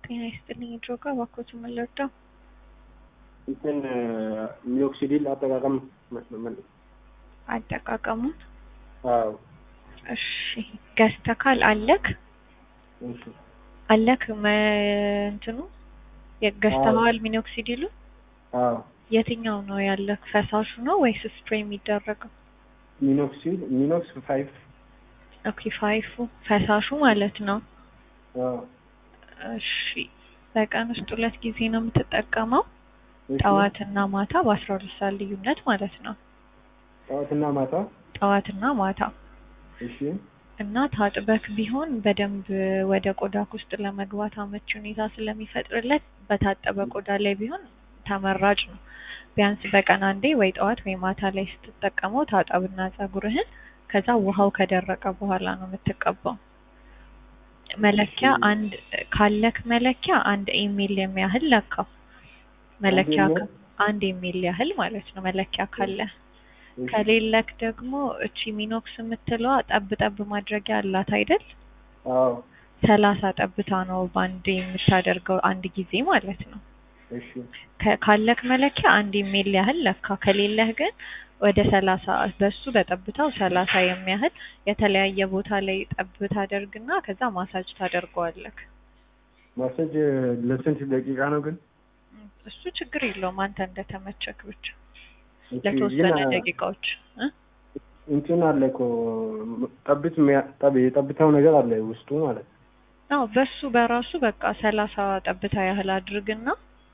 ጤና ይስጥልኝ ድሮጋ እባክዎት ምን ልርዳው? እንትን ሚኖክሲዲል አጠቃቀም አጠቃቀሙን አዎ እሺ ገዝተካል አለክ እሺ አለክ መ- እንትኑ ገዝተኸዋል ሚኖክሲዲሉ አዎ የትኛው ነው ያለክ ፈሳሹ ነው ወይስ ስፕሬይ የሚደረገው ሚኖክሲል ሚኖክስ ፋይቭ ኦኬ ፋይፉ ፈሳሹ ማለት ነው አዎ እሺ በቀን ውስጥ ሁለት ጊዜ ነው የምትጠቀመው እሺ። ጠዋትና ማታ በአስራ ሁለት ሰዓት ልዩነት ማለት ነው ጠዋትና ማታ ጠዋትና ማታ እሺ እና ታጥበክ ቢሆን በደንብ ወደ ቆዳክ ውስጥ ለመግባት አመቺ ሁኔታ ስለሚፈጥርለት በታጠበ ቆዳ ላይ ቢሆን ተመራጭ ነው። ቢያንስ በቀን አንዴ ወይ ጠዋት ወይ ማታ ላይ ስትጠቀመው ታጠብና ፀጉርህን ከዛ ውሃው ከደረቀ በኋላ ነው የምትቀባው። መለኪያ አንድ ካለክ መለኪያ አንድ ኢሜል የሚያህል ለካው። መለኪያ አንድ ከ- አንድ ኢሜል ያህል ማለት ነው መለኪያ ካለ እሺ። ከሌለክ ደግሞ እቺ ሚኖክስ የምትለዋ ጠብ ጠብ ማድረጊያ አላት አይደል? አዎ ሰላሳ ጠብታ ነው በአንድ የምታደርገው አንድ ጊዜ ማለት ነው። እሺ ከ- ካለክ መለኪያ አንድ ኢሜል ያህል ለካ። ከሌለህ ግን ወደ ሰላሳ በሱ በጠብታው ሰላሳ የሚያህል የተለያየ ቦታ ላይ ጠብ ታደርግና ከዛ ማሳጅ ታደርገዋለክ። ማሰጅ ለስንት ደቂቃ ነው ግን? እሱ ችግር የለውም አንተ እንደተመቸክ ብቻ እሺ፣ ለተወሰነ ግን ደቂቃዎች እ? እንትን አለ እኮ ጠብት ሚያ- ጠብ የጠብታው ነገር አለ ውስጡ ማለት ነው። አዎ በሱ በራሱ በቃ ሰላሳ ጠብታ ያህል አድርግና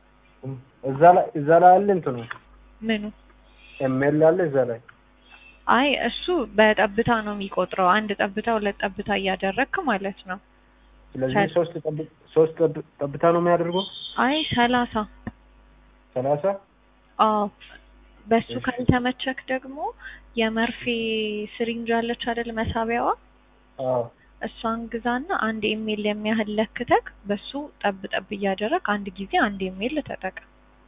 እዛ ላይ እዛ ላይ አለ እንትኑ ምኑ ኤምኤል አለ እዛ ላይ አይ እሱ በጠብታ ነው የሚቆጥረው። አንድ ጠብታ ሁለት ጠብታ እያደረግክ ማለት ነው። ስለዚህ ሰል- ሶስት ጠብ- ሶስት ጠብ- ጠብታ ነው የሚያደርገው አይ ሰላሳ ሰላሳ አዎ በሱ እሺ። ካልተመቸክ ደግሞ የመርፌ ስሪንጅ አለች አይደል መሳቢያዋ አዎ እሷን ግዛና አንድ ኢሜል የሚያህል ለክተክ በሱ ጠብ ጠብ እያደረግ አንድ ጊዜ አንድ ኢሜል ተጠቀም።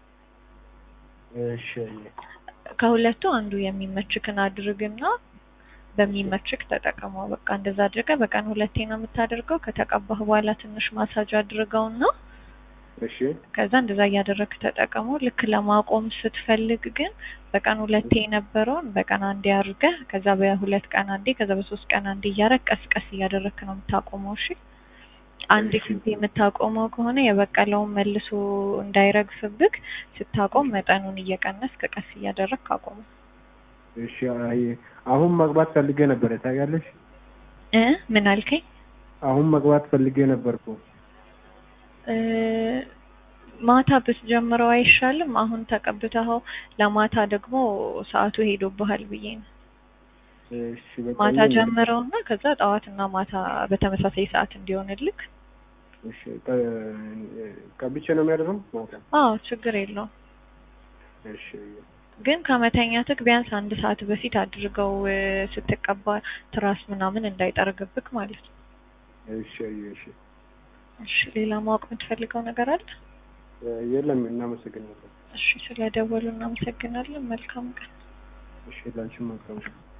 እሺ ከሁለቱ አንዱ የሚመችክን አድርግና በሚመችክ ተጠቀመው። በቃ እንደዛ አድርገህ በቀን ሁለቴ ነው የምታደርገው። ከተቀባህ በኋላ ትንሽ ማሳጅ አድርገውና እሺ ከዛ እንደዛ እያደረግክ ተጠቀመው። ልክ ለማቆም ስትፈልግ ግን በቀን ሁለቴ የነበረውን በቀን አንዴ አድርገህ ከዛ በሁለት ቀን አንዴ ከዛ በሶስት ቀን አንዴ እያደረግ ቀስ ቀስ እያደረግክ ነው የምታቆመው። እሺ አንድ እሺ። ጊዜ የምታቆመው ከሆነ የበቀለውን መልሶ እንዳይረግፍብክ ስታቆም መጠኑን እየቀነስክ ቀስ እያደረግክ አቆመው። እሺ አይ አሁን መግባት ፈልጌ ነበር ታውቂያለሽ እ ምን አልከኝ? አሁን መግባት ፈልጌ ነበርኩ እ ማታ ብትጀምረው አይሻልም? አሁን ተቀብተኸው ለማታ ደግሞ ሰዓቱ ሄዶብሃል ብዬ ነው። እሺ በቃ ማታ ይሁን። ጀምረውና ከዛ ጠዋትና ማታ በተመሳሳይ ሰዓት እንዲሆንልክ። እሺ ቀ- ቀብቼ ነው የሚያደርገው ማታ አዎ ችግር የለውም። እሺ ግን ከመተኛትክ ቢያንስ አንድ ሰዓት በፊት አድርገው እ፣ ስትቀባ ትራስ ምናምን እንዳይጠርግብክ ማለት ነው። እሺ እሺ እሺ ሌላ ማወቅ የምትፈልገው ነገር አለ? የለም እናመሰግናለን እሺ ስለደወሉ እናመሰግናለን። መልካም ቀን። እሺ ላንቺም መልካም